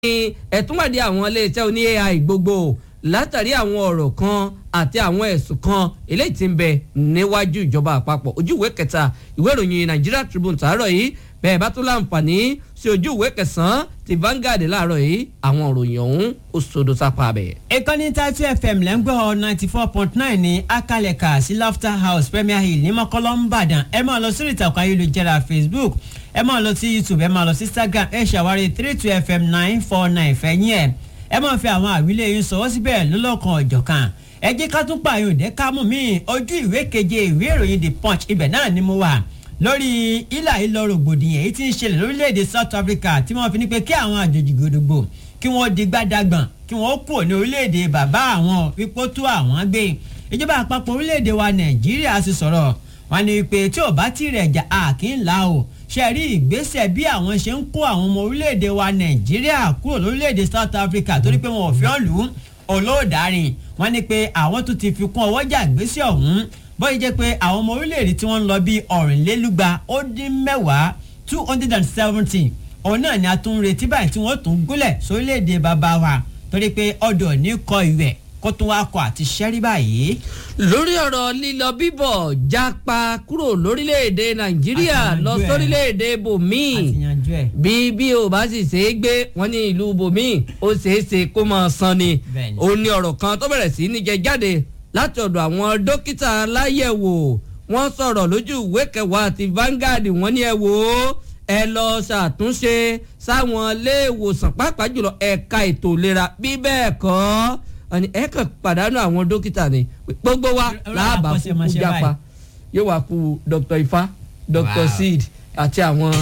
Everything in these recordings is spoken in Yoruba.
ẹ̀túnwádìí àwọn iléeṣẹ́ oní AI gbogbo látàrí àwọn ọ̀rọ̀ kan àti àwọn ẹ̀sùn kan eléyìí tí ń bẹ níwájú ìjọba àpapọ̀ ojú ìwé kẹta ìwé ìròyìn Nigeria Tribune tàárọ̀ yìí bẹ́ẹ̀ bá tún láǹfààní sí ojú ìwé kẹsàn-án ti Vanguard láàárọ̀ yìí àwọn ìròyìn ọ̀hún ó sodo sápá bẹ̀. ìkànnì Tatu FM lẹ́ngbọ́ ninety four point nine ní akalẹ̀ka sí Laughter House Premier Hill ní mọ́kọ́lọ́ ńbàdàn ẹ máa lọ sí ìtàkùn ayélujára Facebook ẹ máa lọ sí YouTube ẹ máa lọ sí Instagram ẹ ṣàwárí three two FM nine four nine fẹ̀yìn ẹ̀ ẹ máa fi àwọn àwílé yín sọwọ́ síbẹ̀ lọ́lọ́kan ọ̀jọ̀kan ẹ jẹ́ ká tún pààyàn òde ká mú mi ojú ìwé keje ìwé ìròyìn The Punch ibẹ̀ náà ni mo wà lórí ilà ìlọ rògbòdìyàn èyí tí ń ṣẹlẹ̀ lórílẹ̀‐èdè South Africa tí wọ́n fi ní pé kí àwọn àjòjì gbòdògbò kí wọ́n di gbádàgbọ̀n kí wọ́n kúrò ní orílẹ̀‐èdè bàbá àwọn wípé tó àwọn gbé ìjọba àpapọ̀ orílẹ̀‐èdè wa Nàìjíríà sì sọ̀rọ̀ wọ́n ní pé tí ò bá tí rẹ̀ jà á kì í la o ṣe rí ìgbésẹ̀ bí àwọn ṣe ń kó àwọn ọmọ orílẹ̀‐èdè wa Nàìjíríà kúrò lórílẹ̀‐èdè South Africa torí pé wọn ò fi ọ́ lù ú olóòdarin wọ́n ní pé àwọn tún ti fi kún ọwọ́jà ìgbésẹ̀ ọ̀hún bóyá jẹ́ pé àwọn ọmọ orílẹ̀-èdè tí wọ́n ń lọ bí ọ̀rìnlélúgba ó dín mẹ́wàá two hundred and seventy òun náà ni a tún ń retí báyìí tí wọ́n tún gúnlẹ̀ sórílẹ̀-èdè bàbá wa torí pé ọdọ̀ ní kọ ìwẹ̀ kó tún wá kọ àti ṣẹ́rí báyìí. lórí ọ̀rọ̀ lílọ bíbọ̀ jápa kúrò lórílẹ̀‐èdè nàìjíríà lọ sórílẹ̀‐èdè bòmíì bí bí o bá sì ṣe é gbé wọn ní ìlú bòmíì ó ṣeé ṣe kó máa san ni ó ní ọ̀rọ̀ kan tó bẹ̀rẹ̀ sí ní jẹ jáde láti ọ̀dọ̀ àwọn dókítà aláyẹ̀wò wọ́n sọ̀rọ̀ lójú ìwé kẹwàá àti Vanguard wọ́n ní ẹ wò ó ẹ lọ ṣàtúnṣe sáwọn iléèwòsàn pàápàá jùlọ ẹ̀ka ètò ìlera bí bẹ́ẹ̀ kọ́ ẹ kàn pàdánù àwọn dókítà ni gbogbo wa láàbà kúkú jápa yóò wá kú Dr. Ifá Dr. Seed àti àwọn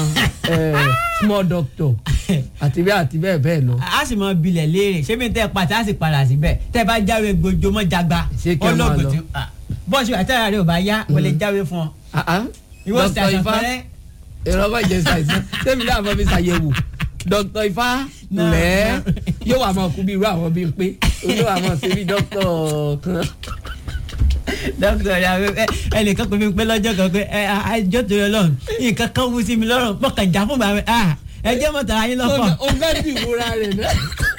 small doctor àti bẹ́ẹ̀ àti bẹ́ẹ̀ bẹ́ẹ̀ lọ. a sì mọ bilẹ̀ léèrè ṣé mi tẹ́ pàtẹ́ a sì padà síbẹ̀ tẹ́ bá jáwé gbojúmọ́ jagba ọlọ́gbọ̀n tí bọ́ọ̀sì àtàrà rẹ̀ ò bá yá o lè jáwé fún ọ. ìwọ sì àṣà fẹ́rẹ́. èrò ọmọ ìjẹsà ìsàn sẹ́mi náà fọ́ mi ṣàyẹ̀wò Dr. Ifá lẹ́ yóò wà máa kú bí irú àwọn bíi pé olú àwọn ṣe bí dókítà kan dókítà ya ẹnìkan pè mí pé lọ́jọ́ kan pé ẹ àjọ tó yọ lọ́run nǹkan kan wú sí mi lọ́rùn pọ̀kàn já fún bàbá ẹ jẹ́ mọ̀tà ayé lọ́pọ̀. o fẹ́ bí ìmúra rẹ̀ náà.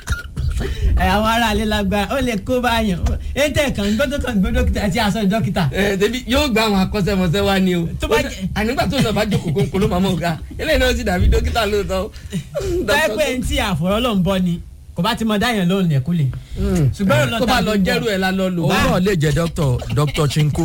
ẹ àwọn aráalé lágbára ó lè kó báyàn ẹ tẹ kàn gbọ́dọ̀ kàn gbọ́ dókítà àti aṣọ dókítà. ẹ tẹbi yóò gba àwọn akọ́ṣẹ́mọṣẹ́ wa ni o ànígbà tó sọ bá jókòó kónkó ló máa mọ̀ ká eléyìí náà sì dàbí dókítà lóòótọ́. báyìí pé n tí àfọ̀rọ̀ ló ń bọ́ ni kò bá ti mọ dáyàn lóhùn lẹ́kúlẹ̀. ṣùgbọ́n tó bá lọ jẹ́rú ẹ̀ la lọ lò. òun náà lè jẹ́ dr dr chinko.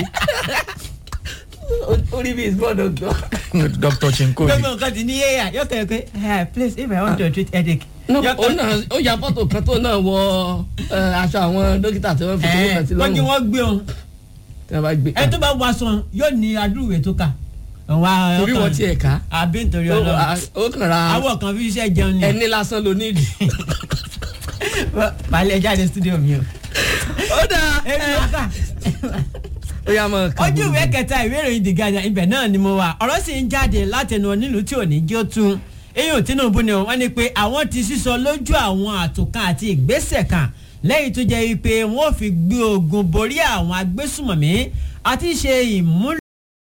orí mi is more doctor. dr chinko ni. gbogbo nǹkan ti ní yéèyà yóò kẹ́ ẹ pé please if i want to treat headache. ó ya fọ́tò kan tó náà wọ aṣọ àwọn dókítà tí wọ́n fi tó wọ́n sí lọ́rùn. wọ́n kí wọ́n gbé wọn. ẹ tó bá wọ aṣọ yóò ní adúrúwẹ̀ tó kà torí wọn tiẹ̀ ká. àbí nítorí Ọlọ́run ó kàn ra awọ kan fi iṣẹ́ jẹun ni. ẹni lásán ló ní ìdí. balẹ̀ jáde studio mi o. ó dáa èmi wá kà. ó yà mọ kàn ojú ìwé kẹta ìwé ìròyìn The Guardian ibẹ̀ náà ni mo wà ọ̀rọ̀ sì ń jáde látẹnu onílù tí ò ní jó tún eyín Tinubu ni wọ́n ní pé àwọn ti sísọ lójú àwọn àtòkàn àti ìgbésẹ̀ kan lẹ́yìn tó jẹ́ pé wọ́n fi gbé ogun borí àwọn agbésùmọ̀mí àti ṣe ìmúlò.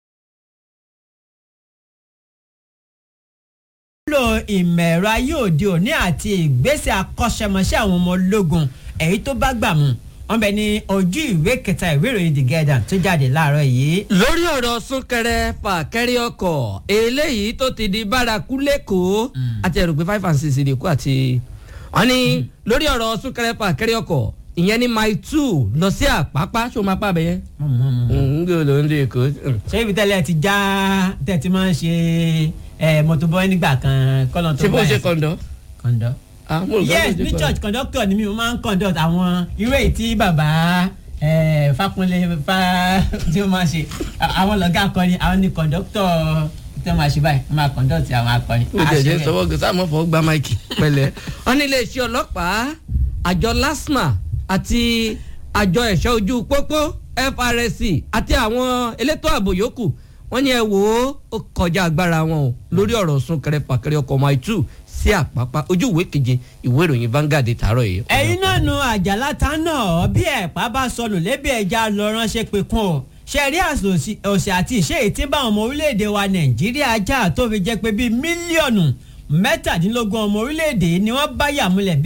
nílò ìmọ̀ ẹ̀rọ ayé òde òní àti ìgbésẹ̀ akọ́ṣẹ́mọṣẹ́ àwọn ọmọ ológun èyí tó bá gbà mú wọn bẹ ní ojú ìwé kẹta ìwé ìròyìn The Guardian tó jáde láàárọ̀ yìí. lórí ọ̀rọ̀ súnkẹrẹ fàkẹrẹ ọkọ̀ eléyìí tó ti di bárakú lẹ́kọ̀ọ́ àti ẹ̀rù pé five and six lè kú àti wọn ní lórí ọ̀rọ̀ súnkẹrẹ fàkẹrẹ ọkọ̀ ìyẹn ní mile two lọ sí àpápá ṣó máa pàbẹ yẹn. ń gbé olóhùn lè kó. ṣé ibi tẹ́lẹ̀ ti já tẹ́ ti máa ń ṣe ẹ mọtòbọ nígbà kan kọlọ tó ṣe bó ṣe kọ̀ǹdọ́. kọ̀ǹdọ́. yes ní church conductor ni mi mo máa ń conduct àwọn irú èyí tí bàbá Fákúnlé fa tí ó máa ṣe àwọn lọ́gà akọrin àwọn ni conductor tí wọ́n máa ṣe báyìí wọ́n máa conduct àwọn akọrin. ó jẹ́ jẹ́ sọ́wọ́ gbèsè àmọ́ fọ́ gba máìkì pẹ̀lẹ́. wọ́n ní iléeṣẹ́ ọlọ́pàá àjọ LASTMA àti àjọ ẹ̀ṣọ́ ojú pópó FRSC àti àwọn elétò ààbò yòókù wọ́n ní ẹ wò ó kọjá agbára wọn o lórí ọ̀rọ̀ súnkẹrẹ fàkẹrẹ ọkọ̀ mile two sí àpápá ojú ìwé keje ìwé ìròyìn Vanguard tààrọ̀ yìí. ẹ̀yin náà nu àjàlá ta náà bí ẹ̀pá bá sọnù lébi ẹja lọ ránṣẹ́ pé kún o ṣe rí òsì àti ìṣe ètí bá ọmọ orílẹ̀-èdè wa Nàìjíríà já tó fi jẹ́ pé bíi mílíọ̀nù mẹ́tàdínlógún ọmọ orílẹ̀-èdè ni wọ́n bá yàmúlẹ̀ bí